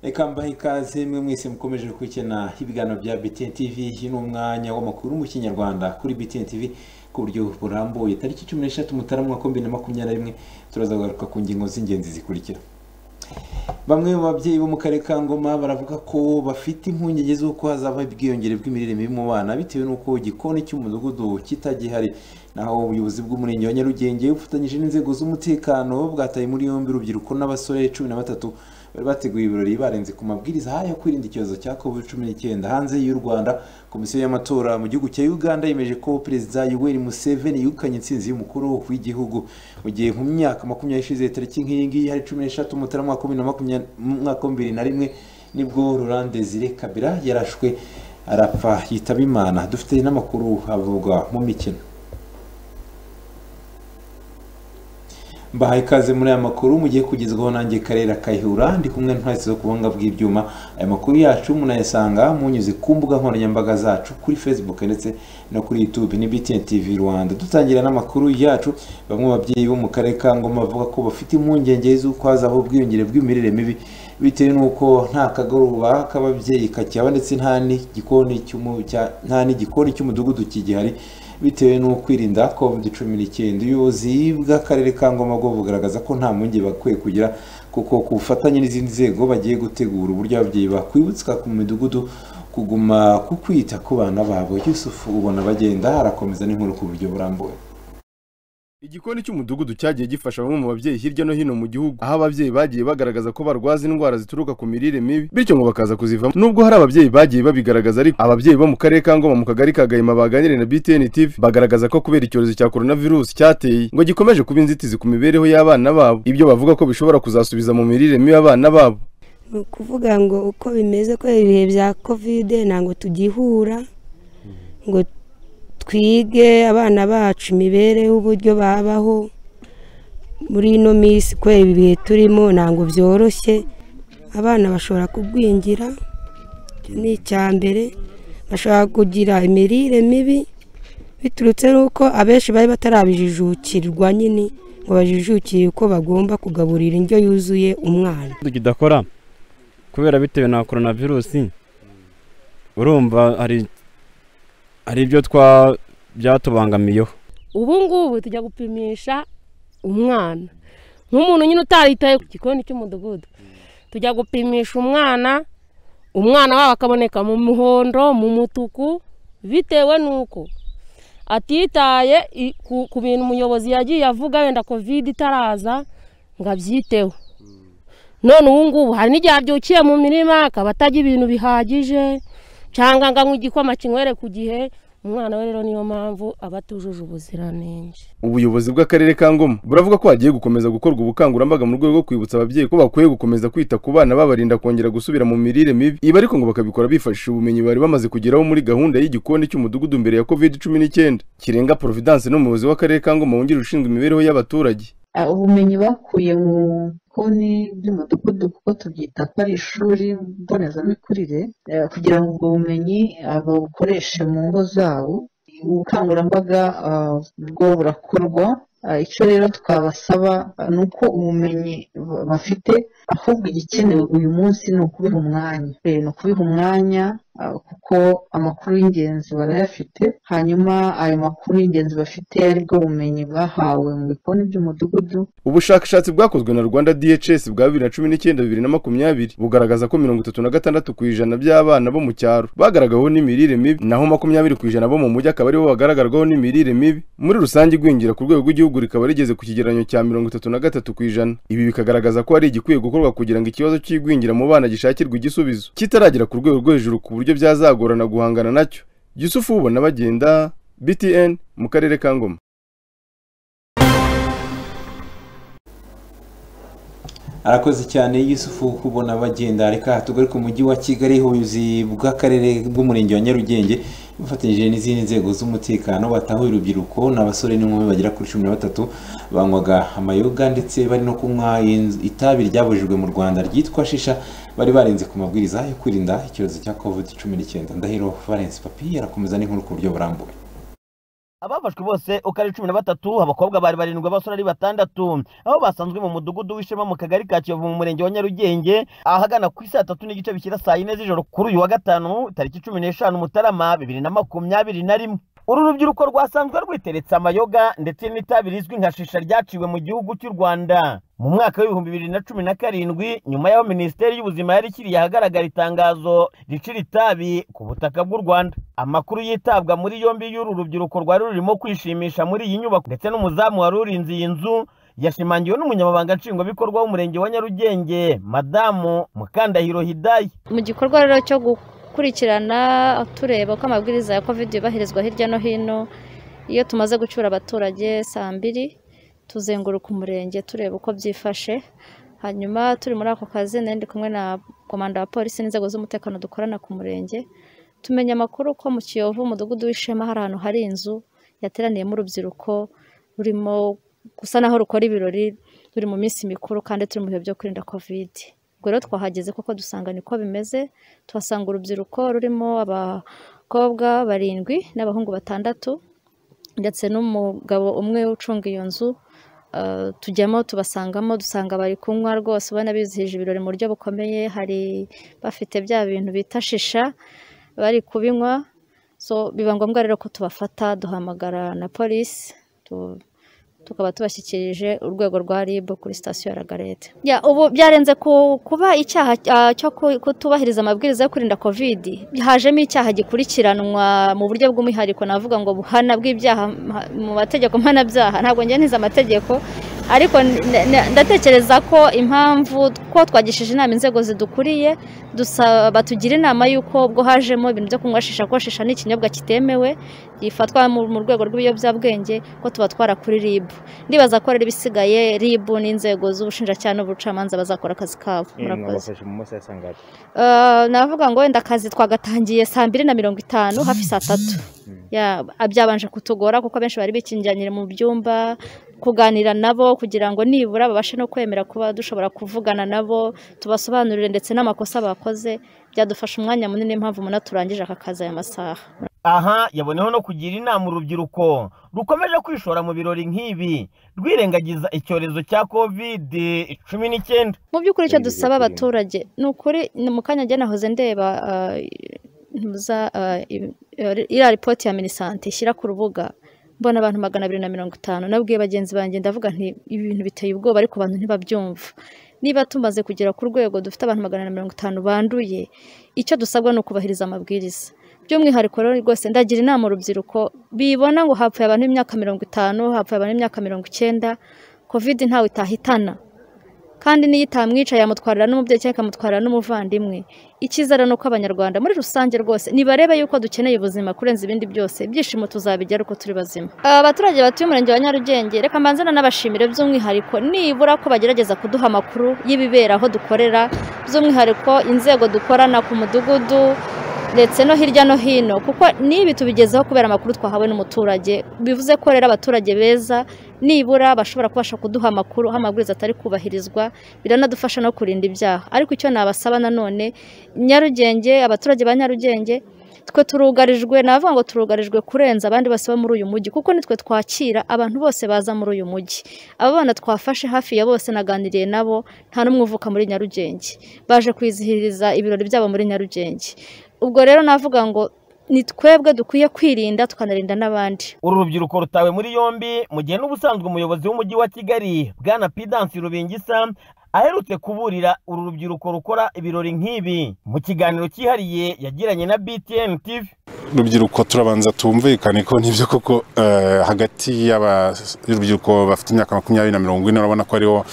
reka mbahe ikaze mwe mwese mukomeje gukurikirana ibiganiro bya BTN TV uyu ni umwanya w'amakuru mu kinyarwanda kuri BTN TV ku buryo burambuye tariki cumi n'eshatu mutarama mwaka bibiri na makumyabiri na rimwe turaza kugaruka ku ngingo z'ingenzi zikurikira bamwe mu babyeyi bo mu karere ka ngoma baravuga ko bafite impungenge z'uko hazaba ubwiyongere bw'imirire mibi mu bana bitewe n'uko igikoni cy'umudugudu kitagihari naho ubuyobozi bw'umurenge wa nyarugenge bufatanyije n'inzego z'umutekano bwataye muri yombi urubyiruko n'abasore cumi na batatu bari bateguye ibirori barenze ku mabwiriza yo kwirinda icyorezo cya covid cumi n'icyenda hanze y'u rwanda komisiyo y'amatora mu gihugu cya uganda yemeje ko perezida yoweri museveni yegukanye intsinzi y'umukuru w'igihugu mu gihe mu myaka makumyabiri ishize tariki nk'iyi ngiyi hari cumi n'eshatu mutarama mwaka bibiri na rimwe nibwo rurande zire kabira yarashwe arapfa yitaba imana dufite n'amakuru avugwa mu mikino mbahaye ikaze muri aya makuru mugiye kugezwaho nanjye karera kayihura ndi kumwe ntwese zo kubuhanga bw'ibyuma aya makuru yacu munayasanga munyuze ku mbuga nkoranyambaga zacu kuri facebook ndetse no kuri youtube ni btn tv rwanda dutangira n'amakuru yacu bamwe mu babyeyi bo mu karere ka ngoma bavuga ko bafite impungenge z'uko hazaho ubwiyongere bw'imirire mibi bitewe n'uko nta kagoroba k'ababyeyi kakihaba ndetse nta n'igikoni cy'umudugudu kigihari bitewe no kwirinda covid cumi n'icyenda ubuyobozi bw'akarere ka ngoma bwo bugaragaza ko nta mpungenge bakwiye kugira kuko ku bufatanye n'izindi nzego bagiye gutegura uburyo ababyeyi bakwibutswa ku midugudu kuguma ku kwita ku bana babo yusufu ubona bagenda harakomeza n'inkuru ku buryo burambuye igikoni cy'umudugudu cyagiye gifasha bamwe mu babyeyi hirya no hino mu gihugu aho ababyeyi bagiye bagaragaza ko barwaza indwara zituruka ku mirire mibi bityo ngo bakaza kuzivamo nubwo hari ababyeyi bagiye babigaragaza ariko ababyeyi bo mu karere ka ngoma mu kagari ka gahima baganiriye na btn tv bagaragaza ko kubera icyorezo cya coronavirus cyateye ngo gikomeje kuba inzitizi ku mibereho y'abana babo ibyo bavuga ko bishobora kuzasubiza mu mirire mibi abana babo ni ukuvuga ngo uko bimeze ko ibihe bya kovide ntabwo tugihura ngo twige abana bacu imibereho uburyo babaho muri ino minsi kubera ibi bihe turimo ntabwo byoroshye abana bashobora kugwingira ni icya mbere bashobora kugira imirire mibi biturutse n'uko abenshi bari batarabijijukirwa nyine ngo bajijukire uko bagomba kugaburira indyo yuzuye umwana tudakora kubera bitewe na korona virusi urumva hari hari ibyo byatubangamiyeho ubu ngubu tujya gupimisha umwana nk'umuntu nyine utaritaye ku gikoni cy'umudugudu tujya gupimisha umwana umwana wabo akaboneka mu muhondo mu mutuku bitewe n'uko atitaye ku bintu umuyobozi yagiye avuga wenda kovide itaraza ngo abyiteho none ubu ngubu hari n'igihe abyukiye mu mirima akaba atajya ibintu bihagije cyangwa ngo anywe igikoma kinywere ku gihe umwana we rero niyo mpamvu aba atujuje ubuziranenge ubuyobozi bw'akarere ka ngoma buravuga ko hagiye gukomeza gukorwa ubukangurambaga mu rwego rwo kwibutsa ababyeyi ko bakwiye gukomeza kwita ku bana babarinda kongera gusubira mu mirire mibi ibi ariko ngo bakabikora bifashishije ubumenyi bari bamaze kugeraho muri gahunda y'igikoni cy'umudugudu mbere ya covid cumi n'icyenda kirenga providence n'umuyobozi w'akarere ka ngoma wungirije ushinzwe imibereho y'abaturage ubumenyi bakuye mu bikoni by'umudugudu kuko tubyita ko ari ishuri mbonezamikurire kugira ngo ubwo bumenyi babukoreshe mu ngo zabo ubukangurambaga bwo burakorwa icyo rero twabasaba ni uko ubumenyi bafite ahubwo igikenewe uyu munsi ni ukubiha umwanya ni ukubiha umwanya kuko amakuru y'ingenzi barayafite hanyuma ayo makuru y'ingenzi bafite ari bwo bumenyi bahawe mu bikoni by'umudugudu ubushakashatsi bwakozwe na rwanda dhs bwa bibiri na cumi n'icyenda bibiri na makumyabiri bugaragaza ko mirongo itatu na gatandatu ku ijana by'abana bo mu cyaro bagaragaweho n'imirire mibi naho makumyabiri ku ijana bo mu mujyi akaba aribo bagaragarwaho n'imirire mibi muri rusange igwingira ku rwego rw'igihugu rikaba rigeze ku kigereranyo cya mirongo itatu na gatatu ku ijana ibi bikagaragaza ko hari igikwiye gukorwa kugira ngo ikibazo cy'igwingira mu bana gishakirwe igisubizo kitaragera ku rwego rwo hejuru ku buryo uburyo byazagorana guhangana nacyo yusufu ubona bagenda btn mu karere ka ngoma arakoze cyane yusufu kubona bagenda reka tugaruke ku mujyi wa kigali ubuyobozi bw'akarere bw'umurenge wa nyarugenge bufatanyije n'izindi nzego z'umutekano batahuye urubyiruko ni abasore n'inkumi bagera kuri cumi na batatu banywaga amayoga ndetse bari no kunywa itabi ryabujijwe mu rwanda ryitwa shisha bari barenze ku mabwiriza yo kwirinda icyorezo cya covid cumi n'icyenda ndahiro valence papi arakomeza n'inkuru ku buryo burambuye abafashwe bose uko ari cumi na batatu abakobwa bari barindwi abasore ari batandatu aho basanzwe mu mudugudu w'ishema mu kagari ka kiyovu mu murenge wa nyarugenge ahagana ku saa tatu n'igice bishyira saa yine z'ijoro kuri uyu wa gatanu tariki cumi n'eshanu mutarama bibiri na makumyabiri na rimwe uru rubyiruko rwasanzwe rwiteretse amayoga ndetse n'itabi rizwi nka shisha ryaciwe mu gihugu cy'u rwanda mu mwaka w'ibihumbi bibiri na cumi na karindwi nyuma y'aho minisiteri y'ubuzima yari ikiriye ahagaragara itangazo ricira itabi ku butaka bw'u rwanda amakuru yitabwa muri yombi y'uru rubyiruko rwari rurimo kwishimisha muri iyi nyubako ndetse n'umuzamu wari urinze iyi nzu yashimangiwe n'umunyamabanga nshingwabikorwa w'umurenge wa nyarugenge madamu mukandahiro hidayi mu gikorwa rero cyo gukurikirana tureba ko amabwiriza ya covid yubahirizwa hirya no hino iyo tumaze gucyura abaturage saa mbiri tuzenguruka umurenge tureba uko byifashe hanyuma turi muri ako kazi nari ndi kumwe na komanda wa polisi n'inzego z'umutekano dukorana ku murenge tumenya amakuru ko mu kiyovu umudugudu w'ishema hari ahantu hari inzu yateraniyemo urubyiruko rurimo gusa naho rukora ibirori ruri mu minsi mikuru kandi turi mu bihe byo kwirinda kovide ubwo rero twahageze kuko dusanga niko bimeze tuhasanga urubyiruko rurimo abakobwa barindwi n'abahungu batandatu ndetse n'umugabo umwe ucunga iyo nzu tujyamo tubasangamo dusanga bari kunywa rwose ubona bizihije ibirori mu buryo bukomeye hari bafite bya bintu bita shisha bari kubinywa so biba ngombwa rero ko tubafata duhamagara na polisi tukaba tubashyikirije urwego rwa ribu kuri sitasiyo ya ragarete ubu byarenze kuba icyaha cyo kutubahiriza amabwiriza yo kurinda kovidi hajemo icyaha gikurikiranwa mu buryo bw'umwihariko navuga ngo buhana bw'ibyaha mu mategeko mpanabyaha ntabwo ngeniza amategeko ariko ndatekereza ko impamvu ko twagishije inama inzego zidukuriye dusaba tugira inama y'uko ubwo hajemo ibintu byo kunywa shisha ko shisha ni ikinyobwa kitemewe gifatwa mu rwego rw'ibiyobyabwenge ko tuba twara kuri ribu ndibaza ko rero ibisigaye ribu n'inzego z'ubushinjacyaha n'ubucamanza bazakora akazi kabo navuga ngo wenda akazi twagatangiye saa mbiri na mirongo itanu hafi saa tatu byabanje kutugora kuko abenshi bari bikingiranira mu byumba kuganira nabo kugira ngo nibura babashe no kwemera kuba dushobora kuvugana nabo tubasobanurire ndetse n'amakosa bakoze byadufasha umwanya munini impamvu umuntu aturangije aka kazi aya masaha aha yaboneho no kugira inama urubyiruko rukomeje kwishora mu birori nk'ibi rwirengagiza icyorezo cya kovide cumi n'icyenda mu by'ukuri icyo dusaba abaturage ni ukuri mu kanya njye nahoze ndeba iriya ripoti ya minisante ishyira ku rubuga mbona abantu magana abiri na mirongo itanu nabwiye bagenzi banjye ndavuga nti ibintu biteye ubwoba ariko abantu ntibabyumva niba tumaze kugera ku rwego dufite abantu magana na mirongo itanu banduye icyo dusabwa ni ukubahiriza amabwiriza by'umwihariko rero rwose ndagira inama urubyiruko bibona ngo hapfuye abantu b'imyaka mirongo itanu hapfuye abantu b'imyaka mirongo icyenda kovide ntawe itahitana kandi n'iyo itamwica yamutwarira n'umubyeyi cyangwa ikamutwarira n'umuvandimwe icyizere ni uko abanyarwanda muri rusange rwose nibarebe yuko dukeneye ubuzima kurenza ibindi byose ibyishimo tuzabigira uko turi bazima abaturage batuye umurenge wa nyarugenge reka mbanza n'abashimire by'umwihariko nibura ko bagerageza kuduha amakuru y'ibibera aho dukorera by'umwihariko inzego dukorana ku mudugudu ndetse no hirya no hino kuko n'ibi tubigezeho kubera amakuru twahawe n'umuturage bivuze ko rero abaturage beza nibura bashobora kubasha kuduha amakuru aho amabwiriza atari kubahirizwa biranadufasha no kurinda ibyaha ariko icyo nabasaba nanone nyarugenge abaturage ba nyarugenge twe turugarijwe navuga ngo turugarijwe kurenza abandi bose bo muri uyu mujyi kuko nitwe twakira abantu bose baza muri uyu mujyi aba bana twafashe hafi ya bose naganiriye nabo nta n'umwe uvuka muri nyarugenge baje kwizihiriza ibirori byabo muri nyarugenge ubwo rero navuga ngo ni twebwe dukwiye kwirinda tukanarinda n'abandi uru rubyiruko rutawe muri yombi mu gihe n'ubusanzwe umuyobozi w'umujyi wa kigali bwana pidansi rubingisa aherutse kuburira uru rubyiruko rukora ibirori nk'ibi mu kiganiro cyihariye yagiranye na btn tv urubyiruko turabanza tumvikane ko nibyo koko hagati y'urubyiruko bafite imyaka makumyabiri na mirongo ine urabona ko aribo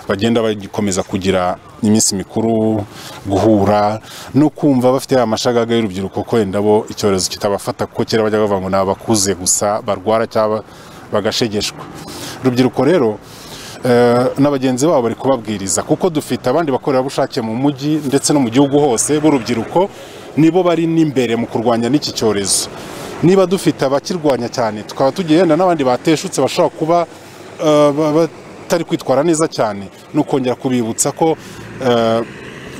bagenda bagikomeza kugira iminsi mikuru guhura no kumva bafite ya mashagaga y'urubyiruko ko wenda bo icyorezo kitabafata kuko kera bajya bavuga ngo ni abakuze gusa barwara cyangwa bagashegeshwa urubyiruko rero na bagenzi babo bari kubabwiriza kuko dufite abandi bakorerabushake mu mujyi ndetse no mu gihugu hose b'urubyiruko nibo bari n'imbere mu kurwanya n'iki cyorezo niba dufite abakirwanya cyane tukaba tugiye yenda n'abandi bateshutse bashobora kuba batari kwitwara neza cyane ni ukongera kubibutsa ko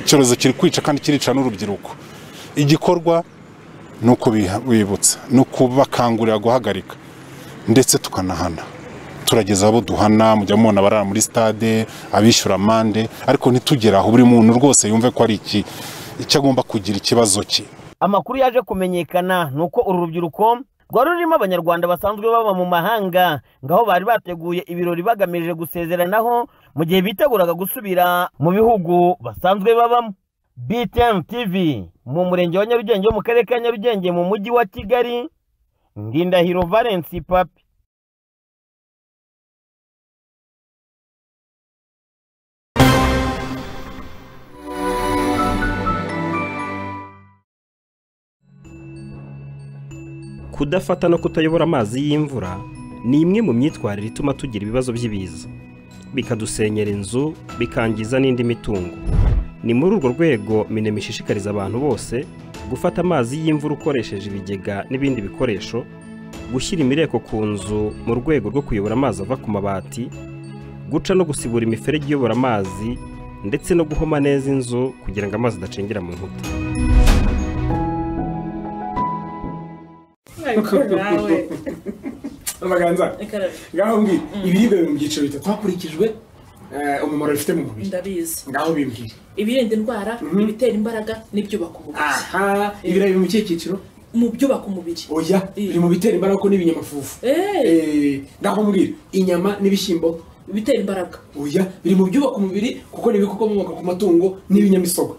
icyorezo kiri kwica kandi kirica n'urubyiruko igikorwa ni ukubibutsa ni ukubakangurira guhagarika ndetse tukanahana turageza abo duhana mujya mubona barara muri stade abishyura amande ariko ntitugere aho buri muntu rwose yumve ko ari iki icyo agomba kugira ikibazo cye amakuru yaje kumenyekana ni uko uru rubyiruko rwari rurimo abanyarwanda basanzwe baba mu mahanga ngaho bari bateguye ibirori bagamije gusezeranaho mu gihe biteguraga gusubira mu bihugu basanzwe babamo btn tv mu murenge wa nyarugenge wo mu karere ka nyarugenge mu mujyi wa kigali ndindahiro valensi papi kudafata no kutayobora amazi y'imvura ni imwe mu myitwarire ituma tugira ibibazo by'ibiza bikadusenyera inzu bikangiza n'indi mitungo ni muri urwo rwego minema ishishikariza abantu bose gufata amazi y'imvura ukoresheje ibigega n'ibindi bikoresho gushyira imireko ku nzu mu rwego rwo kuyobora amazi ava ku mabati guca no gusibura imiferege iyobora amazi ndetse no guhoma neza inzu kugira ngo amazi adacengera mu nkuta amaganza ngaho mbwira ibiribwa biri mu byiciro bitatu hakurikijwe eh, umumaro bifite mu mubiri ndabizi ngaho bimbwira ibirinda indwara Mhm. ibitera imbaraga n'ibyubaka umubiri aha ibirayi biri mu kihe cyiciro mu byubaka umubiri oya biri mu bitera imbaraga ko n'ibinyamafufu Eh, ngaho mbwira inyama n'ibishyimbo bitera imbaraga oya biri mu byubaka umubiri kuko ni ibikomoka ku matungo n'ibinyamisogwe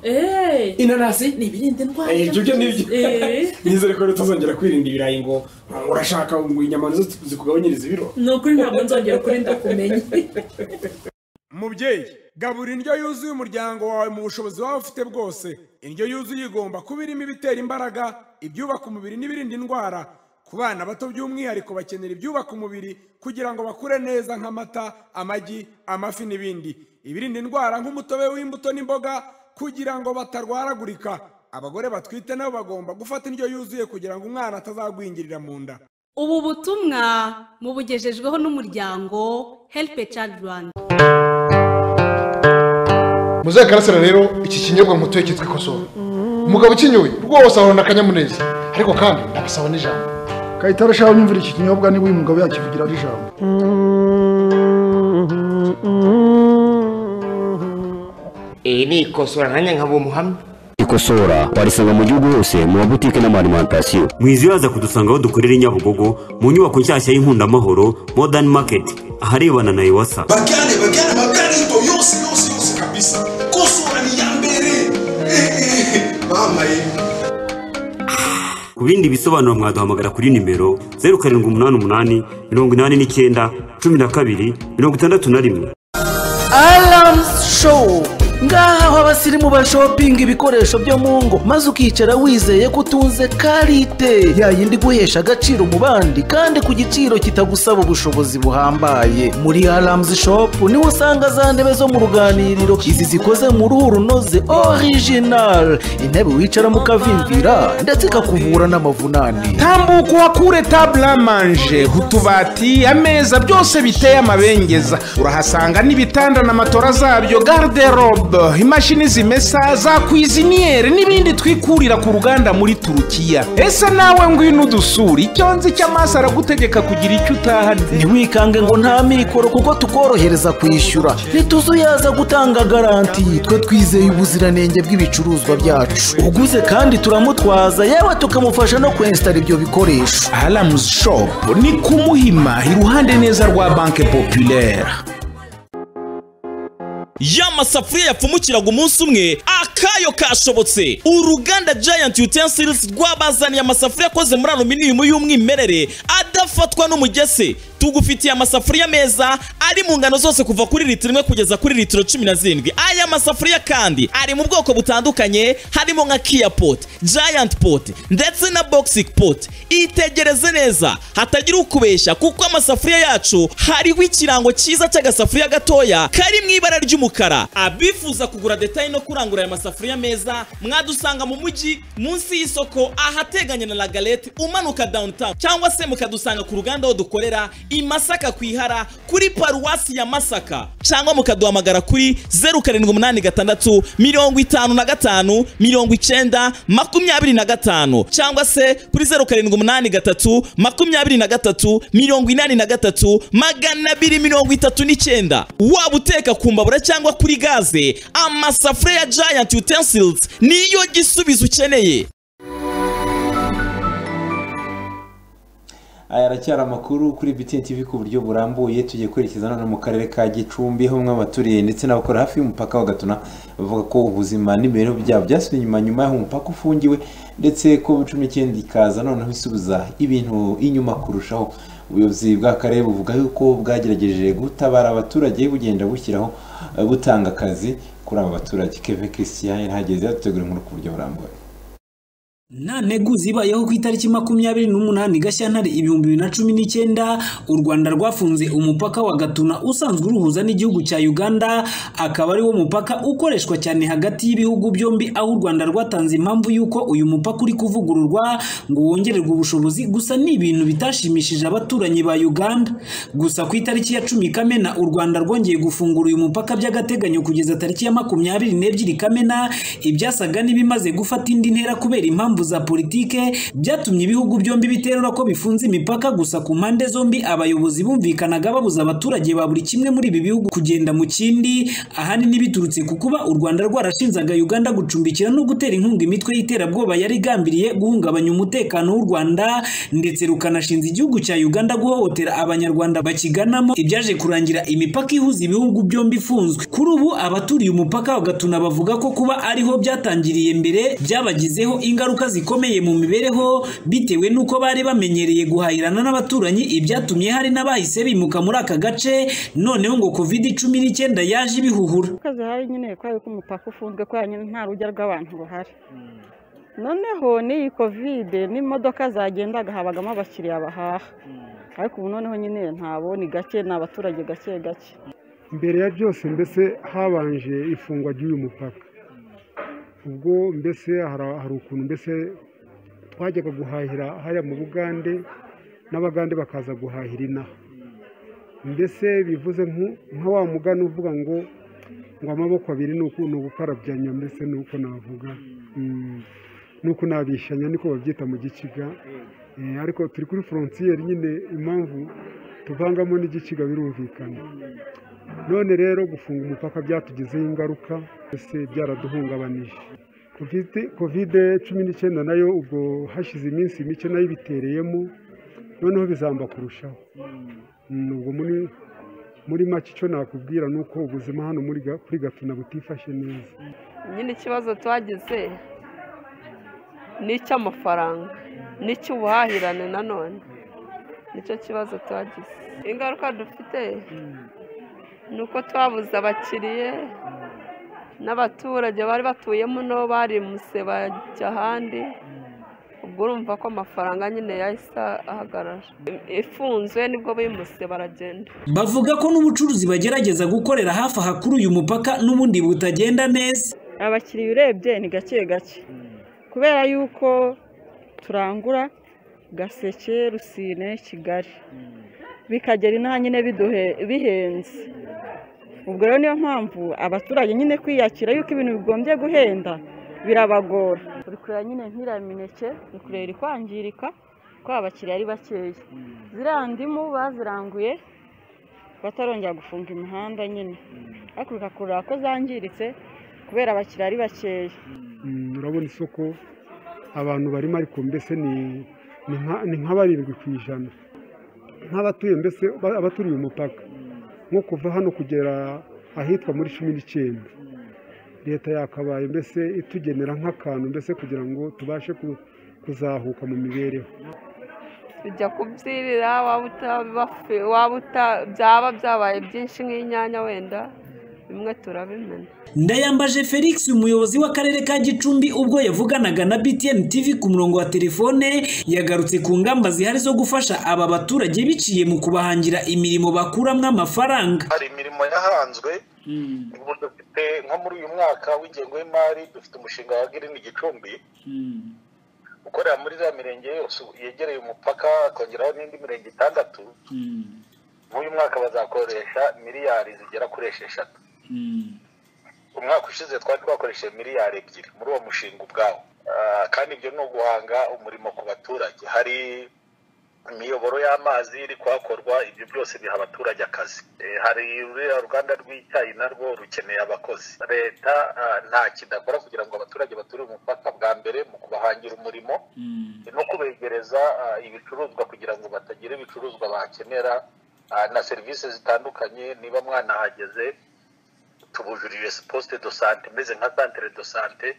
inanasi ni ibirinda indwara Eh, ibyo byo ni byo Eh. nizere ko tutazongera kwirinda ibirayi ngo urashaka ngo inyama nizo zikugabanyiriza ibiro ni ukuri ntabwo nzongera ukuri ndakumenye mubyeyi gabura indyo yuzuye umuryango wawe mu bushobozi waba ufite bwose indyo yuzuye igomba kuba irimo ibitera imbaraga ibyubaka umubiri n'ibirinda indwara ku bana bato by'umwihariko bakenera ibyubaka umubiri kugira ngo bakure neza nk'amata amagi amafi n'ibindi ibirinda indwara nk'umutobe w'imbuto n'imboga kugira ngo batarwaragurika abagore batwite nabo bagomba gufata indyo yuzuye kugira ngo umwana atazagwingirira mu nda ubu butumwa mubugejejweho n'umuryango help a child rwanda muzakarasira rero iki kinyobwa mutuye cyitwa ikosowe umugabo ukinyoye rwose ahorana akanyamuneza ariko kandi ndabasaba n'ijambo kayitare shaho nyumvira iki kinyobwa niba uyu mugabo yakivugira ari ijambo iri ni ikosora nkanya nkaba umuhamya ikosora warisanga mu gihugu hose mu mabutike n'amarimantasiyo mwizibaza kudusanga aho dukorera i nyabugogo mu nyubako nshyashya y'inkundamahoro modern market aharebana na iwasa bakale bakale bakale ipo yose yose yose kabisa kosora ni ya mbere mama ye ku bindi bisobanuro mwaduhamagara kuri nimero zeru karindwi umunani umunani mirongo inani n'icyenda cumi na kabiri mirongo itandatu na rimwe Alarms Show ngaha aho abasirimu bashopinga ibikoresho byo mu ngo maze ukicara wizeye ko utunze karite ya yindi guhesha agaciro mu bandi kandi ku giciro kitagusaba ubushobozi buhambaye muri Alarms Shop niho usanga za ntebe zo mu ruganiriro izi zikoze mu ruhu runoze original intebe wicaramo ukavimvira ndetse ikakuvura n'amavunane tambuka uhakure table à manger utubati ameza byose biteye amabengeza urahasanga n'ibitanda na matora zabyo garderobe imashini zimesa za kwiziniyeri n'ibindi twikurira ku ruganda muri turukiya ese nawe ngwino udusura icyo nzi cy'amaso aragutegeka kugira icyo utahana ntiwikange ngo nta mikoro kuko tukorohereza kwishyura ntituzuyaza gutanga garanti twe twizeye ubuziranenge bw'ibicuruzwa byacu uguze kandi turamutwaza yewe tukamufasha no kwensitara ibyo bikoresho alamuzi shopu ni ku muhima iruhande neza rwa banke populaire ya masafuriya yapfumukiraga umunsi umwe akayo kashobotse uruganda giant utensils rwabazaniye amasafuriya akoze muri aluminium y'umwimerere adafatwa n'umugese tugufitiye amasafuriya meza ari mu ngano zose kuva kuri litiro imwe kugeza kuri litiro cumi na zirindwi aya masafuriya kandi ari mu bwoko butandukanye harimo nka kia pot giant pot ndetse na boxing pot itegereze neza hatagira ukubeshya kuko amasafuriya yacu hariho ikirango cyiza cy'agasafuriya gatoya kari mu ibara ry'umukara abifuza kugura detaye no kurangura aya masafuriya meza mwadusanga mu mujyi munsi y'isoko ahateganye na lagalete umanuka downtown cyangwa se mukadusanga ku ruganda aho dukorera i masaka ku ihara kuri paruwasi ya masaka cyangwa mukaduhamagara kuri zeru karindwi umunani gatandatu mirongo itanu na gatanu mirongo icyenda makumyabiri na gatanu cyangwa se kuri zeru karindwi umunani gatatu makumyabiri na gatatu mirongo inani na gatatu magana abiri mirongo itatu n'icyenda waba uteka ku mbabura cyangwa kuri gaze amasafuriya ya giant utensils niyo gisubizo ukeneye aya aracyari amakuru kuri BTN TV ku buryo burambuye tugiye kwerekeza none mu karere ka Gicumbi aho bamwe baturiye ndetse n'abakora hafi y'umupaka wa Gatuna bavuga ko ubuzima n'imibereho byabo byasubiye inyuma nyuma y'aho umupaka ufungiwe ndetse ko cumi n'icyenda ikaza noneho isubiza ibintu inyuma kurushaho ubuyobozi bw'akarere buvuga yuko bwagerageje gutabara abaturage bugenda bushyiraho eh, butanga akazi kuri aba baturage Kevin Christian yahageze yadutegura inkuru ku buryo burambuye nta ntego zibayeho ku itariki makumyabiri n'umunani gashyantare ibihumbi bibiri na cumi n'icyenda u rwanda rwafunze umupaka wa gatuna usanzwe uruhuza n'igihugu cya uganda akaba ari wo mupaka ukoreshwa cyane hagati y'ibihugu byombi aho u rwanda rwatanze impamvu y'uko uyu mupaka uri kuvugururwa ngo wongererwe ubushobozi gusa ni ibintu bitashimishije abaturanyi ba uganda gusa ku itariki ya cumi kamena u rwanda rwongeye gufungura uyu mupaka by'agateganyo kugeza tariki ya makumyabiri n'ebyiri kamena ibyasaga n'ibimaze gufata indi ntera kubera impamvu impamvu za politike byatumye ibihugu byombi biterura ko bifunze imipaka gusa ku mpande zombi abayobozi bumvikanaga babuza abaturage ba buri kimwe muri ibi bihugu kugenda mu kindi ahanini biturutse ku kuba u Rwanda rwarashinzaga Uganda gucumbikira no gutera inkunga imitwe y'iterabwoba yari igambiriye guhungabanya umutekano w'u Rwanda ndetse rukanashinza igihugu cya Uganda guhohotera abanyarwanda bakiganamo ibyaje kurangira imipaka ihuza ibihugu byombi ifunzwe kuri ubu abaturiye umupaka wa Gatuna bavuga ko kuba ariho byatangiriye mbere byabagizeho ingaruka zikomeye mu mibereho bitewe n'uko bari bamenyereye guhahirana n'abaturanyi ibyatumye hari n'abahise bimuka muri aka gace noneho ngo covid cumi n'icyenda yaje ibihuhura akazi hari nyine kubera ko umupaka ufunzwe kubera nyine nta rujya rw'abantu ruhari noneho n'iyi kovide n'imodoka zagendaga habagamo abakiriya bahaha ariko ubu noneho nyine ntabo ni gake ni abaturage gake gake mbere ya byose mbese habanje ifungwa ry'uyu mupaka ubwo mbese hari ukuntu mbese twajyaga guhahira hariya mu bugande n'abagande bakaza guhahira inaha mbese bivuze nka wa mugani uvuga ngo ngo amaboko abiri ni ugukarabyanya mbese ni uko navuga ni uko nabishanya niko babyita mu giciga ariko turi kuri forontiyeri nyine impamvu tuvangamo n'igiciga birumvikana none rero gufunga umupaka byatugizeho ingaruka mbese byaraduhungabanije kovide cumi n'icyenda nayo ubwo hashize iminsi mike nayo ibitereyemo noneho bizamba kurushaho ubwo muri muri make icyo nakubwira ni uko ubuzima hano kuri gatuna butifashe neza nyine ikibazo twagize ni icy'amafaranga ni icy'ubuhahirane nanone nicyo kibazo twagize ingaruka dufite ni uko twabuze abakiriye n'abaturage bari batuyemo nabo bari muse bajya ahandi ubwo urumva ko amafaranga nyine yahise ahagarara ifunzwe nibwo bimuse baragenda bavuga ko n'ubucuruzi bagerageza gukorera hafi aha kuri uyu mupaka n'ubundi butagenda neza abakiriya urebye ni gake gake kubera yuko turangura gaseke rusine kigali bikagera inaha nyine bihenze ubwo rero niyo mpamvu abaturage nyine kwiyakira yuko ibintu bigombye guhenda birabagora turi kureba nyine nk'iriya mineke ni kureba iri kwangirika ko abakiriya ari bakeya ziriya ndimu baziranguye batarongera gufunga imihanda nyine ariko bigakurura ko zangiritse kubera abakiriya ari bakeya urabona isoko abantu barimo ariko mbese ni nka barindwi ku ijana nk'abatuye mbese abaturiye umupaka nko kuva hano kugera ahitwa muri cumi n'icyenda leta yakabaye mbese itugenera nk'akantu mbese kugira ngo tubashe kuzahuka mu mibereho tujya kubyirira waba byaba byabaye byinshi nk'inyanya wenda bimwe turabimena ndayambaje felix umuyobozi w'akarere ka gicumbi ubwo yavuganaga na btn tv ku murongo wa telefone yagarutse ku ngamba zihari zo gufasha aba baturage biciye mu kubahangira imirimo bakuramo amafaranga hari imirimo yahanzwe ubu dufite nko muri uyu mwaka w'ingengo y'imari dufite umushinga wa girini gicumbi ukorera muri za mirenge yose yegereye umupaka akongeraho n'indi mirenge itandatu nk'uyu mwaka bazakoresha miliyari zigera kuri esheshatu umwaka ushize twari twakoresheje miliyari ebyiri muri uwo mushinga ubwawo Ah, kandi ibyo ni uguhanga umurimo ku baturage hari imiyoboro y'amazi iri kuhakorwa ibyo byose biha abaturage akazi Eh, hari ruriya ruganda rw'icyayi narwo rukeneye abakozi leta ah, nta kidakora kugira ngo abaturage baturiye umupaka bwa mbere mu kubahangira umurimo no kubegereza ah, ibicuruzwa kugira ngo batagira ibicuruzwa bakenera ah, na serivisi zitandukanye niba mwanahageze tubujurire posite do sante imeze nka santere do sante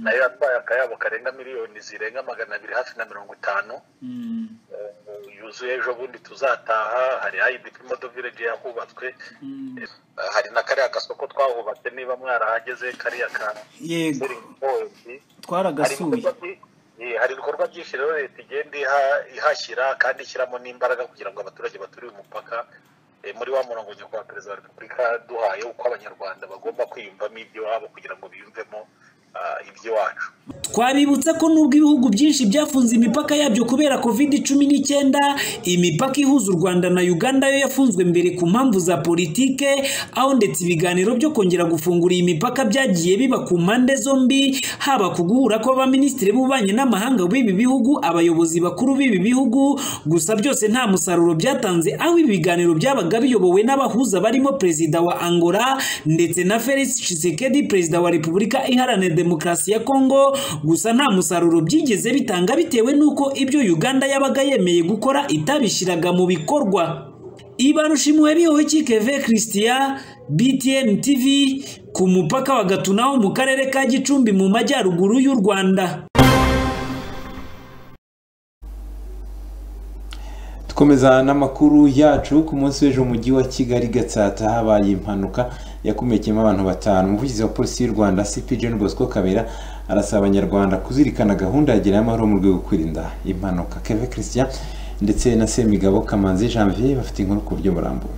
nayo yatwaye akayabo karenga miliyoni zirenga magana abiri hafi na mirongo itanu Eh, yuzuye ejo bundi tuzataha hari ayidi modo vileji yahubatswe Eh, hari na kariya gasoko twahubatse niba mwarahageze kariya ka Yego. Point. Twaragasuye. Hari ibikorwa byi- eh, hari ibikorwa byinshi rero leta igenda iha- ihashyira kandi ishyiramo n'imbaraga kugira ngo abaturage baturiye umupaka eh, muri wa murongo nyakubahwa perezida wa repubulika yaduhaye uko abanyarwanda bagomba kwiyumvamo iby'iwabo kugira ngo biyumvemo ah, iby'iwacu twabibutsa ko nubwo ibihugu byinshi byafunze imipaka yabyo kubera covid cumi n'icyenda imipaka ihuza u rwanda na uganda yo yafunzwe mbere ku mpamvu za politike aho ndetse ibiganiro byo kongera gufungura iyi mipaka byagiye biba ku mpande zombi haba ku guhura kw'abaminisitiri b'ububanyi n'amahanga b'ibi bihugu abayobozi bakuru b'ibi bihugu gusa byose nta musaruro byatanze aho ibi biganiro byabaga biyobowe n'abahuza barimo perezida wa angola ndetse na felix tshisekedi perezida wa repubulika iharanira demokarasi ya kongo gusa nta musaruro byigeze bitanga bitewe n'uko ibyo uganda yabaga yemeye gukora itabishyiraga mu bikorwa ibarushimwe bihoki keve christian btn tv ku mupaka wa gatuna ho mu karere ka gicumbi mu majyaruguru y'u rwanda dukomeza n'amakuru yacu ku munsi w'ejo mu mujyi wa kigali gatsata habaye impanuka yakomerekeyemo abantu batanu umuvugizi wa polisi y'u rwanda cp john bosco kabera arasaba abanyarwanda kuzirikana gahunda ya gerayo amahoro mu rwego rwo kwirinda impanuka keve christian ndetse na semigabo kamanzi janvier bafite inkuru ku buryo burambuye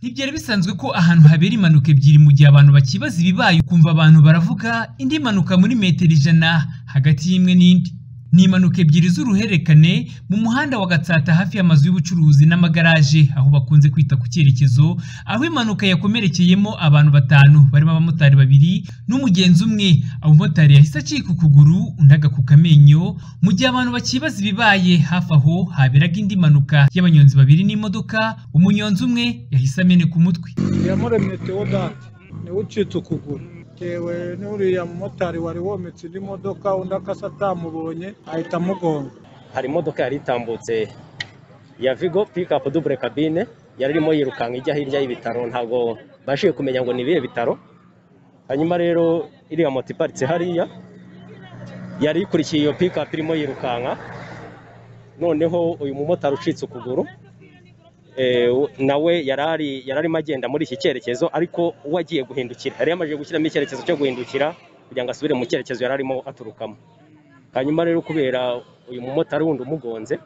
ntibyari bisanzwe ko ahantu habera impanuka ebyiri mu gihe abantu bakibaza ibibaye ukumva abantu baravuga indi mpanuka muri metero ijana hagati y'imwe n'indi ni impanuka ebyiri z'uruhererekane mu muhanda wa gatsata hafi y'amazu y'ubucuruzi n'amagaraje aho bakunze kwita ku cyerekezo aho impanuka yakomerekeyemo abantu batanu barimo abamotari babiri n'umugenzi umwe umumotari yahise acika ukuguru undi agakuka amenyo mu gihe abantu bakibaza ibibaye hafi aho haberaga indi mpanuka y'abanyonzi babiri n'imodoka umunyonzi umwe yahise ameneka umutwe iyamuremye teodate niwe ucitse ukuguru tewe n'uriya mumotari wari wometse indi modoka undi akasa atamubonye ahita amugonga hari imodoka yari itambutse ya vigo pikapu dubure kabine yari irimo yirukanka ijya hirya y'ibitaro ntabwo bashije kumenya ngo ni ibihe bitaro hanyuma rero iriya moto iparitse hariya yari ikurikiye iyo pikapu irimo yirukanka noneho uyu mumotari ucitse ukuguru eh, we- nawe yari ari- yari arimo agenda muri iki cyerekezo ariko uwo agiye guhindukira yari yamajije gushyiramo icyerekezo cyo guhindukira kugira ngo asubire mu cyerekezo yari arimo aturukamo hanyuma rero kubera uyu mumotari wundi umugonze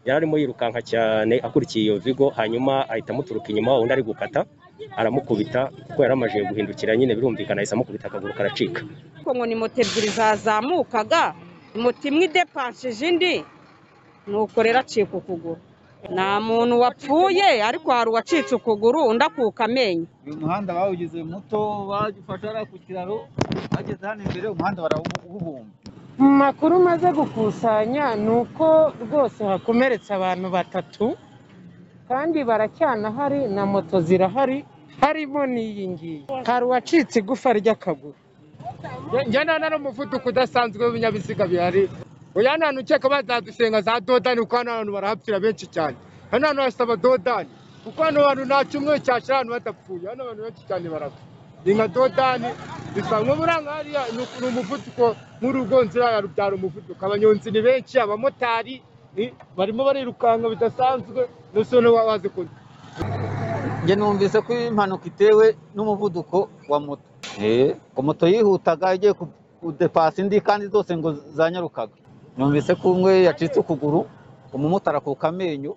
yari arimo yirukanka cyane akurikiye iyo vigo hanyuma ahita amuturuka inyuma undi ari gukata aramukubita kuko yari amajije guhindukira nyine birumvikana ahise amukubita akaguru karacika ariko ngo ni moto ebyiri zazamukaga moto imwe idepanshije indi nuko rero acika ukuguru nta muntu wapfuye ariko hari uwacitse ukuguru undi akuka amenyo uyu muhanda bawugize muto bagifasha hariya ku kiraro bageze hano imbere umuhanda barawuhumba mu makuru maze gukusanya ni uko rwose hakomeretse abantu batatu kandi baracyanahari na moto zirahari harimo n'iyi ngiyi hari uwacitse igufa ry'akaguru njye nana n'umuvuduko udasanzwe w'ibinyabiziga bihari uya nta ukeka bazadusenga za dodani kuko hano abantu barahapfira benshi cyane hano hantu hasaba dodani kuko hano hantu nta cyumweru cyashira ahantu hadapfuye hano abantu benshi cyane barapfa ni nka dodani bisa nko buranga hariya ni uku- ni umuvuduko nk'urugonzira ya rubyara umuvuduko abanyonzi ni benshi abamotari eh, barimo barirukanka bidasanzwe n'usone wazi kuntu njye numvise ko impanuka itewe n'umuvuduko wa moto ko moto yihutaga igiye ku- kudepasa indi kandi zose ngo zanyarukaga numvise ko umwe yacitse ukuguru umumotari akuka amenyo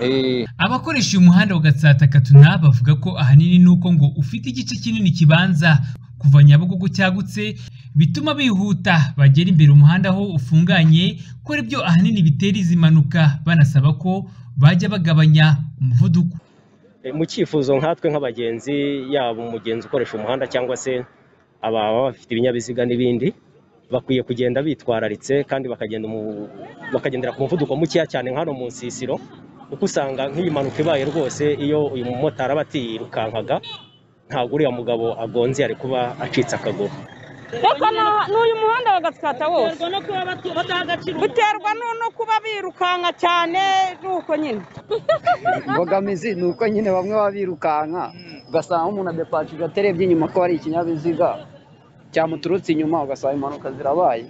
eh, abakoresha uyu muhanda wa gatsata katuna bavuga ko ahanini n'uko ngo ufite igice kinini kibanza kuva nyabugogo cyagutse bituma bihuta bagera imbere umuhanda aho ufunganye ko aribyo ahanini bitera izi mpanuka banasaba ko bajya bagabanya umuvuduko E, mu cyifuzo nkatwe nk'abagenzi yaba umugenzi ukoresha umuhanda cyangwa se ababa bafite ibinyabiziga n'ibindi bakwiye kugenda bitwararitse kandi bakagenda mu- bakagendera ku muvuduko mukeya cyane nka hano mu nsisiro kuko usanga nk'iyi mpanuka ibaye rwose iyo uyu mumotari aba atiyirukankaga ntabwo uriya mugabo agonze yari kuba acitse akaguru reka na- n'uyu muhanda bagatsata wose buterwa no- no kuba birukanka cyane nuko nyine imbogamizi ni uko nyine bamwe baba birukanka ugasanga umuntu adepacije atarebye inyuma ko hari ikinyabiziga cyamuturutse inyuma ugasanga impanuka zirabaye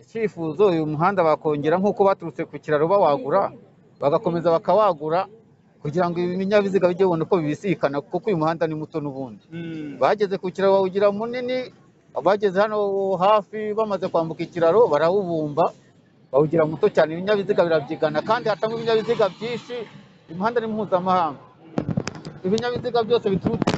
icyifuzo uyu muhanda bakongera nk'uko baturutse ku kiraro bawagura bagakomeza bakawagura kugira ngo ibi binyabiziga bijye bibona uko bibisikana kuko uyu muhanda ni muto n'ubundi bageze ku kiraro bawugira munini abageze hano hafi bamaze kwambuka ikiraro barawubumba bawugira muto cyane ibinyabiziga birabyigana kandi hatangwa ibinyabiziga byinshi uyu muhanda ni mpuzamahanga ibinyabiziga byose biturutse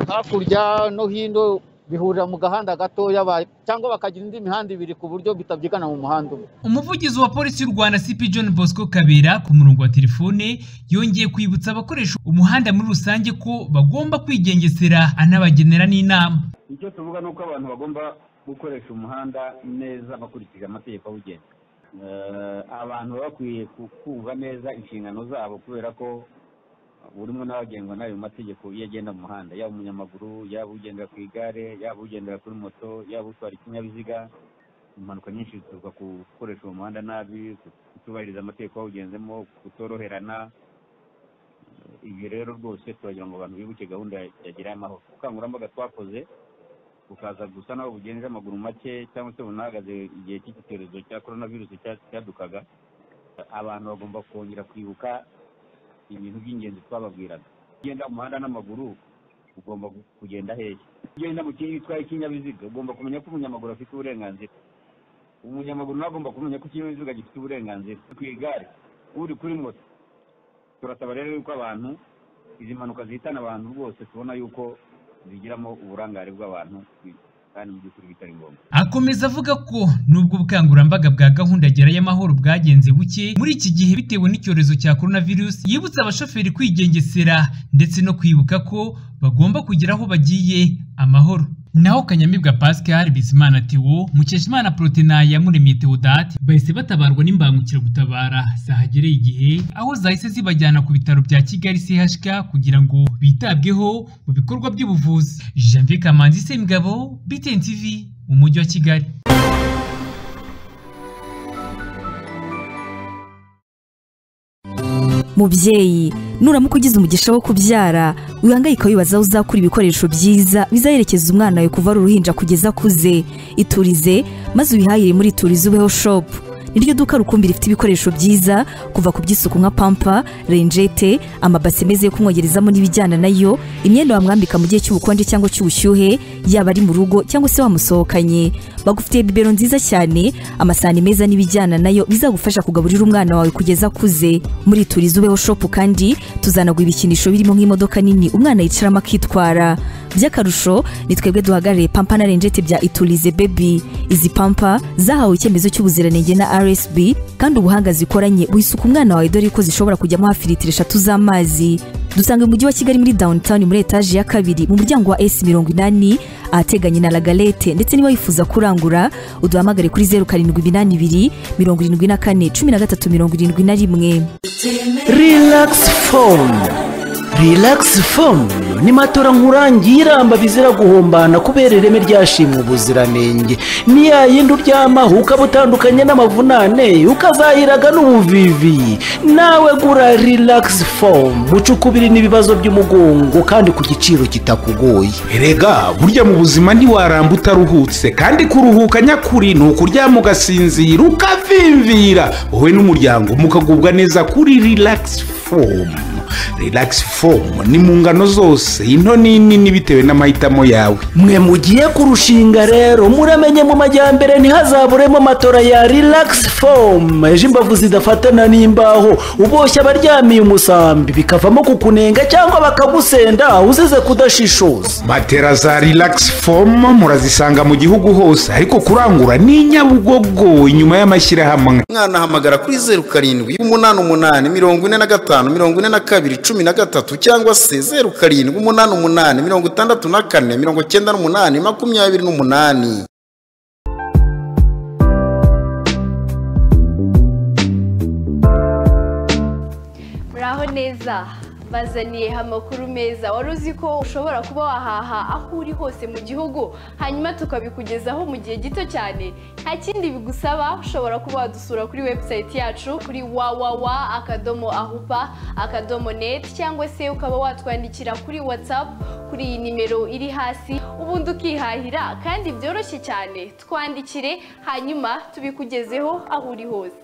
hakurya no hino bihurira mu gahanda gatoya ba- cyangwa bakagira indi mihanda ibiri ku buryo bitabyigana mu muhanda umwe umuvugizi wa polisi y'u rwanda cp john bosco kabera ku murongo wa telefone yongeye kwibutsa abakoresha umuhanda muri rusange ko bagomba kwigengesera anabagenera n'inama icyo tuvuga ni uko abantu bagomba gukoresha umuhanda neza bakurikije amategeko awugenga Eh, abantu baba bakwiye ku- kumva neza inshingano zabo kubera ko buri umwe nawe agengwa n'ayo mategeko iyo agenda mu muhanda yaba umunyamaguru yaba ugendera ku igare yaba ugendera kuri moto yaba utwara ikinyabiziga impanuka nyinshi zituruka ku gukoresha uwo muhanda nabi kutubahiriza amategeko awugenzemo kutoroherana ibyo rero rwose turagira ngo abantu bibuke gahunda ya gira amahoro ubukangurambaga twakoze bukaza gusa naho bugenje amaguru make cyangwa se bunahagaze igihe cy'iki cyorezo cya korona virusi cya- cyadukaga abantu bagomba kongera kwibuka ibintu by'ingenzi twababwiraga ugenda mu muhanda n'amaguru ugomba gu- kugenda hehe ugenda mu kindi utwaye ikinyabiziga ugomba kumenya ko umunyamaguru afite uburenganzira umunyamaguru nawe agomba kumenya ko ikinyabiziga gifite uburenganzira ku igare uri kuri moto turasaba rero yuko abantu izi mpanuka zihitana abantu rwose tubona yuko zigiramo uburangare bw'abantu kandi mu by'ukuri bitari ngombwa akomeza avuga ko nubwo ubukangurambaga bwa gahunda gerayo amahoro bwagenze buke muri iki gihe bitewe n'icyorezo cya korona virusi yibutsa abashoferi kwigengesera ndetse no kwibuka ko bagomba kugera aho bagiye amahoro naho kanyamibwa pascal bizimana tewo mukeshimana protenaya muremye teodate bahise batabarwa n'imbangukiragutabara zahagereye igihe aho zahise zibajyana ku bitaro bya kigali chk kugira ngo bitabweho mu bikorwa by'ubuvuzi janvier kamanzi semugabo btn tv mu mujyi wa kigali mubyeyi nuramuka ugize umugisha wo kubyara wihangayika wibaza aho uzakura ibikoresho byiza bizaherekeza umwana wawe kuva ari uruhinja kugeza akuze iturize maze ubihahire muri iturize ubeho shopu niryo duka rukumbi rifite ibikoresho byiza kuva ku by'isuku nka pampa renjete amabase meza yo kumwogerezamo n'ibijyana nayo imyenda wamwambika mu gihe cy'ubukonje cyangwa cy'ubushyuhe yaba ari mu rugo cyangwa se wamusohokanye bagufitiye bibero nziza cyane amasahani meza n'ibijyana nayo bizagufasha kugaburira umwana wawe kugeza akuze muri turiza ubeho shopu kandi tuzanagwa ibikinisho birimo nk'imodoka nini umwana yicaramo akitwara by'akarusho ni twebwe duhagarariye pampa na renjete bya iturize bebi izi pampa zahawe icyemezo cy'ubuziranenge na rsb kandi ubuhanga zikoranye buhisuka umwana wawe dore ko zishobora kujyamo hafi litiro eshatu z'amazi dusanga mu mujyi wa kigali muri downtown muri etaje ya kabiri mu muryango wa s mirongo inani ahateganye na lagalete ndetse niba wifuza kurangura uduhamagare kuri zeru karindwi iminani ibiri mirongo irindwi na kane cumi na gatatu mirongo irindwi na rimwe Relax phone. Relax phone ni matora nkurangiramba bizira guhombana kubera ireme ryashimwe ubuziranenge. Ni ya yindi uryamaho ukaba utandukanye n'amavunane ukazahiraga n'ubuvivi. Nawe gura relax phone mucukubiri n'ibibazo by'umugongo kandi ku giciro kitakugoye. Erega burya mu buzima ntiwaramba utaruhutse kandi kuruhuka nyakuri ni ukuryama ugasinzira ukavimvira wowe n'umuryango mukagubwa neza kuri relax fomu relax fomu ni mu ngano zose into n'inini bitewe n'amahitamo yawe mwe mugiye kurushinga rero muramenye mu majyambere ntihazaburemo matora ya relax foam ejo imbavu zidafatana n'imbaho uboshye abaryamiye umusambi bikavamo kukunenga cyangwa bakagusenda uzize kudashishoza matera za relax foam murazisanga mu gihugu hose ariko kurangura ni nyabugogo inyuma y'amashyirahamwe mwana hamagara kuri zeru karindwi umunani umunani mirongo ine na gatanu mirongo ine na kabiri cumi na gatatu cyangwa se zeru karindwi umunani umunani mirongo itandatu na kane mirongo icyenda n'umunani makumyabiri n'umunani muraho neza bazaniye amakuru meza wari uzi ko ushobora kuba wahaha aho uri hose mu gihugu hanyuma tukabikugezaho mu gihe gito cyane nta kindi bigusaba ushobora kuba wadusura kuri webusayiti yacu kuri wawawa akadomo ahupa akadomo neti cyangwa se ukaba watwandikira kuri watsapu kuri iyi nimero iri hasi ubundi ukihahira kandi byoroshye cyane twandikire hanyuma tubikugezeho aho uri hose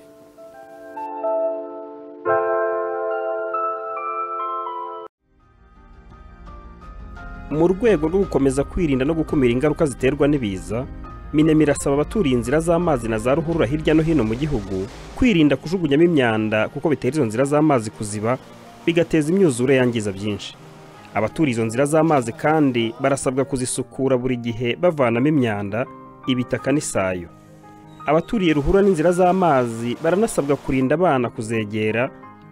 mu rwego rwo gukomeza kwirinda no gukumira ingaruka ziterwa n'ibiza minemi irasaba abaturiye inzira z'amazi na za ruhurura hirya no hino mu gihugu kwirinda kujugunyamo imyanda kuko bitera izo nzira z'amazi kuziba bigateza imyuzure yangiza byinshi abaturiye izo nzira z'amazi kandi barasabwa kuzisukura buri gihe bavanamo imyanda ibitaka n'isayo abaturiye ruhurura n'inzira z'amazi baranasabwa kurinda abana kuzegera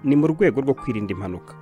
ni mu rwego rwo kwirinda impanuka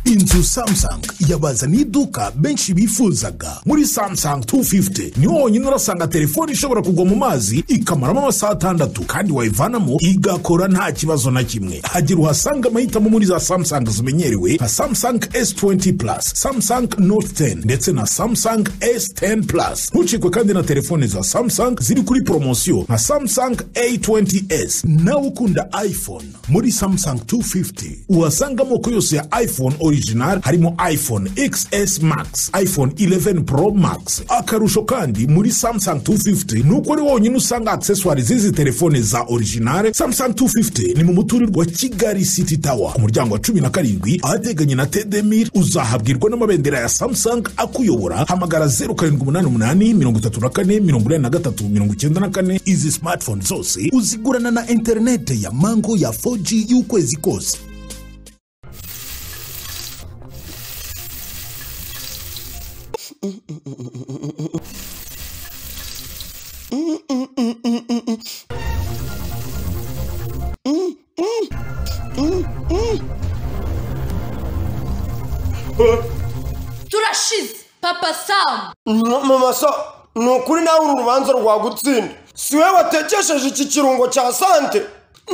inzu samsung yabazaniye iduka benshi bifuzaga muri samsung 250 niho honyine urasanga telefone ishobora kugwa mu mazi ikamaramo amasaha atandatu kandi wayivanamo igakora nta kibazo na kimwe hagira uhasanga amahitamo muri za samsung zimenyerewe nka samsung s20 plus samsung note 10 ndetse na samsung s10 plus ntucikwe kandi na telefone za samsung ziri kuri poromosiyo nka samsung a20s nawe ukunda iphone muri samsung 250 uhasanga amoko yose ya iphone original harimo iphone xs max iphone 11 pro max akarusho kandi muri samsung 250 ni uko ari wonyine usanga accessoire z'izi telefone za original samsung 250 ni mu muturirwa wa kigali city tower ku muryango wa cumi na karindwi ahateganye na tedemir uzahabwirwa n'amabendera ya samsung akuyobora hamagara 0788 izi smartphone zose uzigurana na interinete ya mango ya 4g y'ukwezi kose turashize papa samu mama so ni ukuri nawe uru rubanza rwagutsinda si we watekesheje iki kirungo cya sante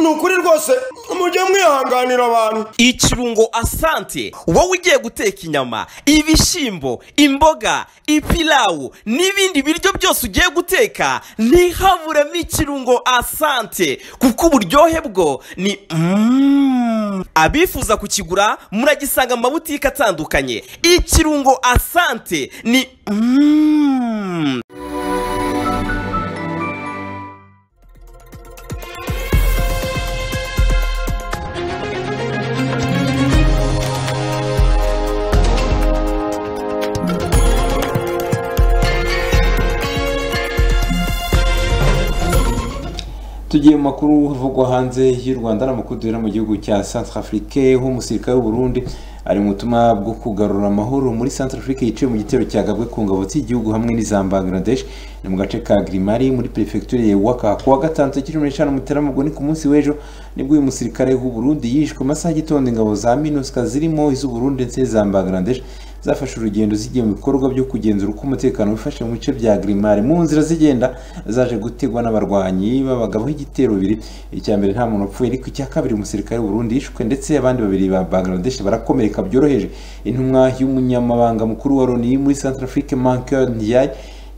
ni ukuri rwose mujye mwihanganira abantu ikirungo asante wowe ugiye guteka inyama ibishyimbo imboga ipilawu n'ibindi biryo byose ugiye guteka ntihaburemo ikirungo asante kuko uburyohe bwo ni mm. abifuza kukigura muragisanga mu mabutike atandukanye ikirungo asante ni mm. tugiye mu makuru avugwa hanze y'u rwanda n'amakuru duhera mu gihugu cya santarafurike nk'umusirikare w'uburundi ari mu butumwa bwo kugarura amahoro muri santarafurike yiciwe mu gitero cyagabwe ku ngabo z'igihugu hamwe n'iza bangladesh ni mu gace ka girimari muri perefegitura ya waka ku wa gatanu tariki cumi n'eshanu muteramubwo ni ku munsi w'ejo nibwo uyu musirikare w'uburundi yishwe amasaha y'igitondo ingabo za minusika zirimo iz'uburundi ndetse n'iza bangladesh zafashe urugendo zigiye mu bikorwa byo kugenzura uko umutekano wifashe mu bice bya girimari mu nzira zigenda zaje gutegwa n'abarwanyi babagabaho igitero bibiri icya mbere nta muntu upfuye ariko icya kabiri umusirikare w'uburundi yishwe ndetse abandi babiri ba bangladesh barakomereka byoroheje intumwa y'umunyamabanga mukuru wa loni muri santarafurike mankeur ndiyaye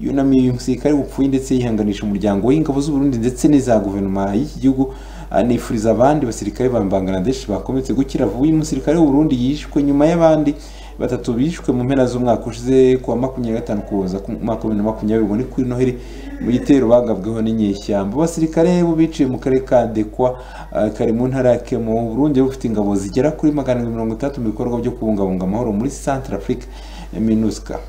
yunamiye uyu musirikare wapfuye ndetse yihanganisha umuryango w'ingabo z'uburundi ndetse n'iza guverinoma y'iki gihugu anifuriza abandi basirikare ba bangladesh bakometse gukira vuba uyu musirikare w'uburundi yishwe nyuma y'abandi batatu bishwe mu mpera z'umwaka ushize kuwa makumyabiri gatanu kuza ku mwaka wa bibiri na makumyabiri ngo ni kuri noheli mu gitero bagabweho n'inyeshyamba abasirikare bo biciye mu karere ka ndekwa eh, kari mu ntara ya kemo burundi bufite ingabo zigera kuri magana arindwi mirongo itandatu mu bikorwa byo kubungabunga amahoro muri centre africa minusca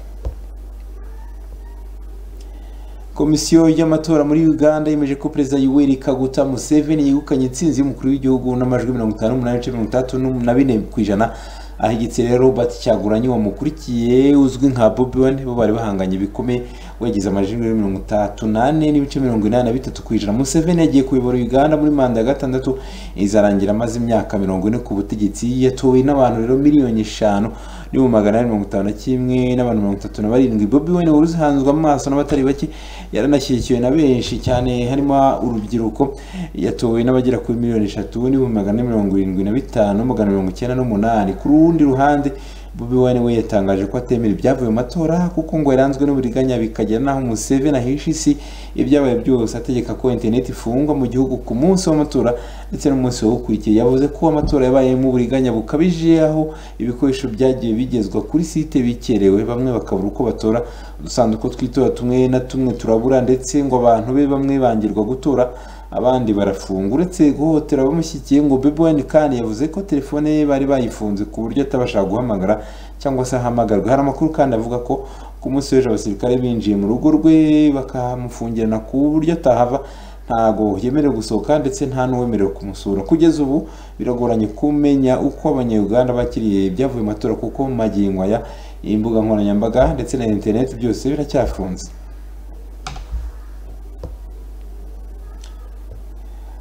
komisiyo y'amatora muri uganda yemeje ko perezida yoweri kaguta museveni yegukanye intsinzi y'umukuru w'igihugu n'amajwi mirongo itanu n'umunani n'ibice mirongo itandatu na bine ku ijana ahigitse rero robert cyaguranye wamukurikiye uzwi nka bobi wine bo bari bahanganye bikomeye wagize amajwi mirongo itatu n'ane n'ibice mirongo inani na bitatu ku ijana museveni yagiye kuyobora uganda muri manda ya gatandatu izarangira amaze imyaka mirongo ine ku butegetsi yatowe n'abantu rero miliyoni eshanu ni mu magana ane mirongo itanu na kimwe n'abantu mirongo itatu na barindwi bobi wine wari uzihanzwe amaso n'abatari bake yaranashyigikiwe na benshi cyane harimo urubyiruko yatowe n'abagera kuri miliyoni eshatu n'ibihumbi magana ane mirongo irindwi na bitanu magana mirongo icyenda n'umunani ku rundi ruhande bobi wine we yatangaje ko atemera ibyavuye mu matora kuko ngo yaranzwe n'uburiganya bikagera n'aho museveni ahisha isi ibyabaye byose ategeka ko interineti ifungwa mu gihugu ku munsi w'amatora ndetse n'umunsi wawukurikiye yavuze ko amatora yabayemo uburiganya bukabije aho ibikoresho byagiye bigezwa kuri site bikerewe bamwe bakabura uko batora udusanduku tw'itora tumwe na tumwe turabura ndetse ngo abantu be bamwe bangirwa gutora abandi barafunga uretse guhohotera abamushyigikiye ngo Bobi Wine kandi yavuze ko telefone ye bari bayifunze ku buryo atabasha guhamagara cyangwa se ahamagarwe hari amakuru kandi avuga ko ku munsi w'ejo abasirikare binjiye mu rugo rwe bakamufungirana ku buryo atahava ntago yemerewe gusohoka ndetse nta n'uwemerewe kumusura kugeza ubu biragoranye kumenya uko abanyayuganda bakiriye ibyavuye mu matora kuko mu magingo aya imbuga nkoranyambaga ndetse na interineti byose biracyafunze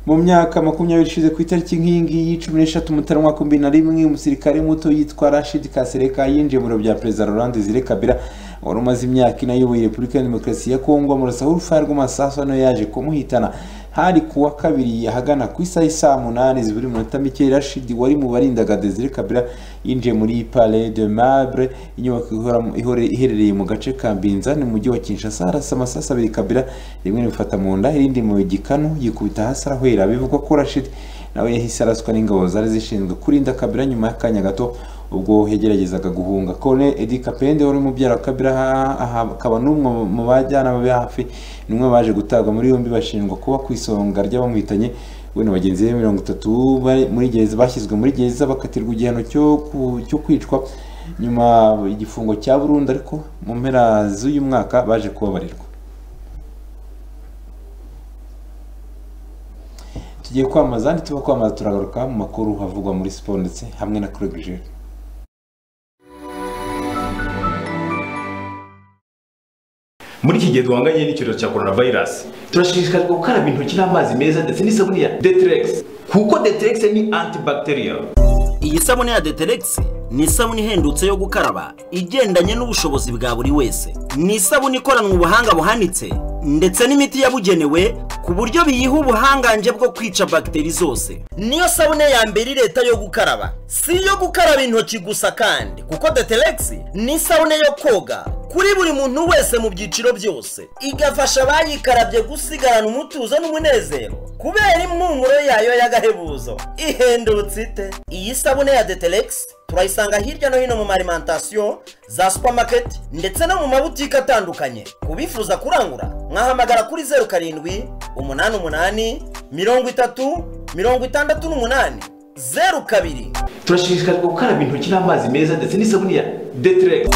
mu myaka makumyabiri ishize ku itariki nk'iyi ngiyi cumi n'eshatu mutarama wa makumyabiri na rimwe umusirikare muto yitwa rashid kasereka yinjiye mu biro bya perezida laurent desire kabila wari umaze imyaka ine ayoboye repubulika ya demokarasi ya kongo amurasaho urufaya rw'amasasu hano yaje kumuhitana hari ku wa kabiri ahagana ku isaha isaa munani zibura iminota mike rashidi wari mu barindaga desire kabila yinjiye muri pale de mabre inyubako iherereye mu gace ka mbinza ni mujyi wa kinshasa arasa amasasu abiri kabila rimwe rimufata mu nda irindi mu gikanu yikubita hasi arahwera bivugwa ko rashidi nawe yahise araswa n'ingabo zari zishinzwe kurinda kabila nyuma y'akanya gato ubwo yageragezaga guhunga kone edi kapende wari umubyara wa kabira akaba n'umwe mu bajyanama be hafi n'umwe baje gutabwa muri yombi bashinjwa kuba ku isonga ry'abamuhitanye we na bagenzi be mirongo itatu muri gereza bashyizwe muri gereza bakatirwa igihano cyo kwicwa nyuma igifungo cya burundu ariko mu mpera z'uyu mwaka baje kubabarirwa tugiye kwamaza ntituba kwamaza turagaruka mu makuru havugwa muri siporo ndetse hamwe na kurega muri iki gihe duhanganye n'icyorezo cya coronavirus turashishikarizwa gukaraba intoki n'amazi meza ndetse n'isabune ya deterex kuko deterex ni antibacterial iyi sabune ya deterex ni isabune ihendutse yo gukaraba igendanye n'ubushobozi bwa buri wese ni isabune ikoranwe ubuhanga buhanitse ndetse n'imiti yabugenewe ku buryo biyiha ubuhangange bwo kwica bagiteri zose niyo sabune ya mbere leta yo gukaraba si iyo gukaraba intoki gusa kandi kuko deterex ni isabune yo koga kuri buri muntu wese mu byiciro byose igafasha abayikarabye gusigarana umutuzo n'umunezero kubera impumuro yayo y'agahebuzo ihendutse ite iyi sabune ya deterex turayisanga hirya no hino mu marimantasiyo za supamaketi ndetse no mu mabutike atandukanye ku bifuza kurangura mwahamagara kuri zeru karindwi umunani umunani mirongo itatu mirongo itandatu n'umunani zeru kabiri turashishikarizwa gukaraba intoki n'amazi meza ndetse n'isabune ya deterex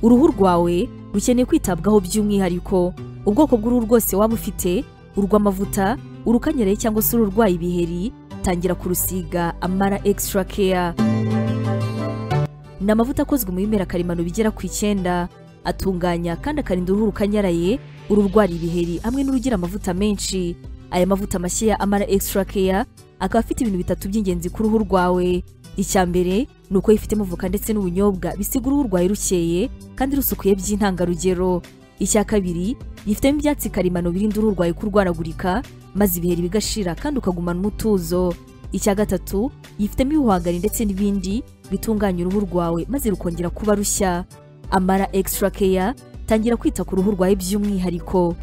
uruhu rwawe rukeneye kwitabwaho by'umwihariko ubwoko bw'uruhu rwose waba ufite urw'amavuta urukanyereye cyangwa se ururwaye ibiheri tangira kurusiga amara extra care ni amavuta akozwe mu bimera karemano bigera ku icyenda atunganya kandi akarinda uruhu rukanyaraye ururwara ibiheri hamwe n'urugira amavuta menshi aya mavuta mashya ya amara extra care akaba afite ibintu bitatu by'ingenzi ku ruhu rwawe icya mbere ni uko yifitemo voka ndetse n'ubunyobwa bisiga uruhu rwawe rukeye kandi rusukuye by'intangarugero icya kabiri yifitemo ibyatsi karemano birinda uruhu rwawe kurwaragurika maze ibiheri bigashira kandi ukagumana umutuzo icya gatatu yifitemo ibihwagari ndetse n'ibindi bitunganya uruhu rwawe maze rukongera kuba rushya amara extra care tangira kwita ku ruhu rwawe by'umwihariko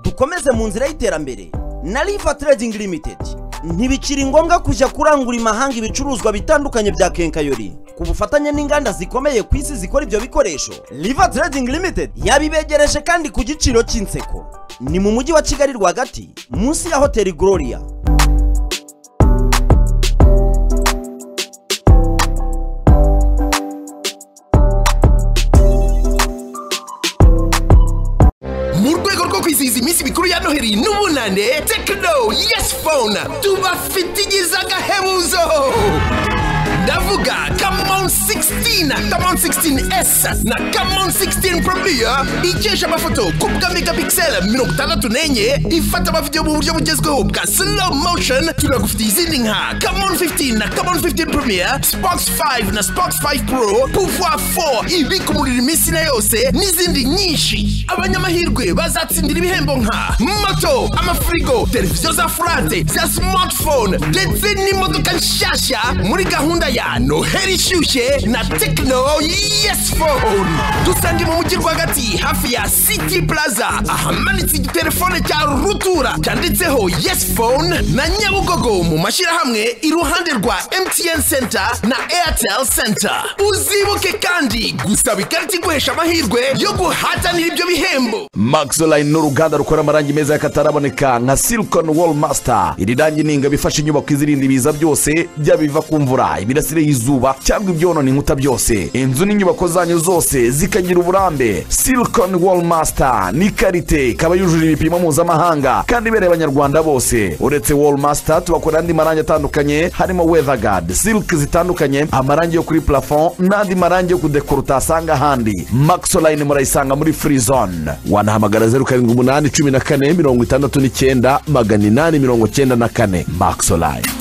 dukomeze mu nzira y'iterambere na riva trading limited ntibikiri ngombwa kujya kurangura imahanga ibicuruzwa bitandukanye bya kenkayori ku bufatanye n'inganda zikomeye ku isi zikora ibyo bikoresho riva trading limited yabibegereje kandi ku giciro cy'inseko ni mu mujyi wa kigali rwagati munsi ya hoteli gloria mu rwego rwo kwizihiza iminsi mikuru ya noheli n'ubunane tekino yesi fone tubafite igize agahebuzo ndavuga kamon 16 kamon 16s na kamon 16 premier ikesha amafoto ku bwa megapixel mirongo itandatu n'enye ifata amavidewo mu buryo bugezweho bwa slow motion tunagufitiye izindi nka kamon 15 na kamon 15 premier spox 5 na spox 5 pro pouvoir 4 ibikumurira iminsi na yose n'izindi nyinshi abanyamahirwe bazatsindira ibihembo nka moto amafirigo televiziyo za furate za smartphone ndetse n'imodoka nshyashya muri gahunda ya noheli ishyushye na tekino yesi fone dusange mu mujyi rwagati hafi ya city plaza ahamanitse igitelefone cya rutura cyanditseho yesi fone na nyabugogo mu mashyirahamwe iruhande rwa mtn center na airtel center uzibuke kandi gusaba ikarita iguhesha amahirwe yo guhatanira ibyo bihembo maxoline ni uruganda rukora amarangi meza y'akataraboneka nka silicon wall master iri rangi ni ingabo ifasha inyubako izirinda ibiza byose byaba ibiva ku mvura imirasire y'izuba cyangwa ibyonona inkuta byose inzu n'inyubako zanyu zose zikagira uburambe silicon wall master ni karite ikaba yujuje ibipimo mpuzamahanga kandi ibereye abanyarwanda bose uretse wall master tubakora andi marangi atandukanye harimo weatherguard silk zitandukanye amarangi yo kuri plafond n'andi marangi yo kudekora utasanga ahandi maxoline murayisanga muri free zone wanahamagara zeru karindwi umunani cumi na kane mirongo itandatu n'icyenda magana inani mirongo icyenda na kane maxoline